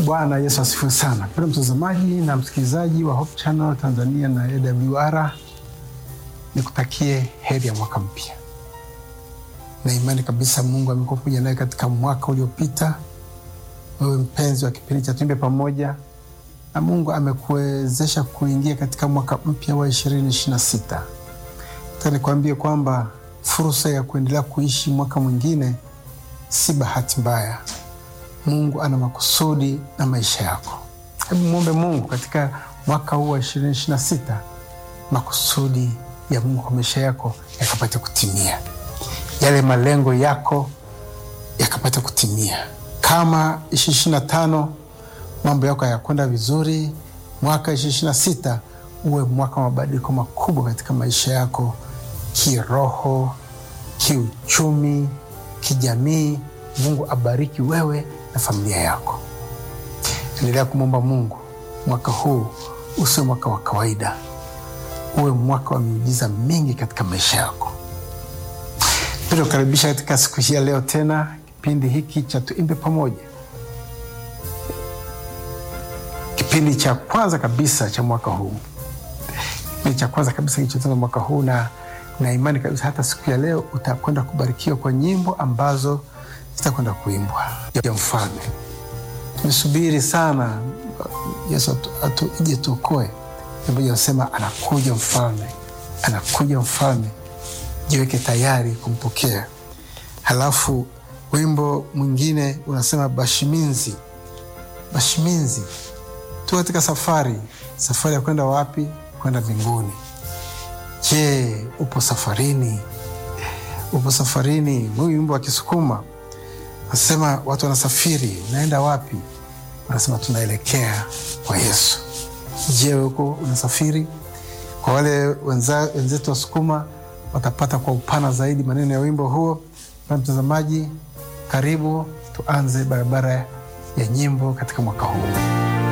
Bwana Yesu asifiwe sana. Mpendwa mtazamaji na msikilizaji wa Hope Channel Tanzania na AWR, nikutakie heri ya mwaka mpya na imani kabisa Mungu amekuwa pamoja naye katika mwaka uliopita. Wewe mpenzi wa kipindi cha Tuimbe Pamoja, na Mungu amekuwezesha kuingia katika mwaka mpya wa ishirini ishirini na sita. Nataka nikwambie kwamba fursa ya kuendelea kuishi mwaka mwingine si bahati mbaya. Mungu ana makusudi na maisha yako. Hebu mwombe Mungu katika mwaka huu wa ishirini ishirini na sita, makusudi ya Mungu kwa maisha yako yakapata kutimia, yale malengo yako yakapata kutimia. Kama ishirini ishirini na tano mambo yako hayakwenda vizuri, mwaka ishirini ishirini na sita uwe mwaka wa mabadiliko makubwa katika maisha yako, kiroho, kiuchumi, kijamii. Mungu abariki wewe na familia yako. Endelea kumwomba Mungu mwaka huu usiwe mwaka wa kawaida, uwe mwaka wa miujiza mingi katika maisha yako. Pia kukaribisha katika siku hii ya leo tena kipindi hiki cha Tuimbe Pamoja, kipindi cha kwanza kabisa cha mwaka huu, kipindi cha kwanza kabisa kilichoanza mwaka huu, na na imani kabisa hata siku ya leo utakwenda kubarikiwa kwa nyimbo ambazo zitakwenda kuimbwa ya mfalme. Tumesubiri sana Yesu ije tuokoe. Moja anasema anakuja mfalme, anakuja mfalme, jiweke tayari kumpokea. Halafu wimbo mwingine unasema Bashiminzi, Bashiminzi, tu katika safari. Safari ya kwenda wapi? Kwenda mbinguni. Je, upo safarini? Upo safarini? Huyu wimbo wa Kisukuma Nasema watu wanasafiri, naenda wapi? Wanasema tunaelekea kwa Yesu. Je, huko unasafiri? Kwa wale wenzetu Wasukuma watapata kwa upana zaidi maneno ya wimbo huo. Na mtazamaji, karibu tuanze barabara ya nyimbo katika mwaka huu.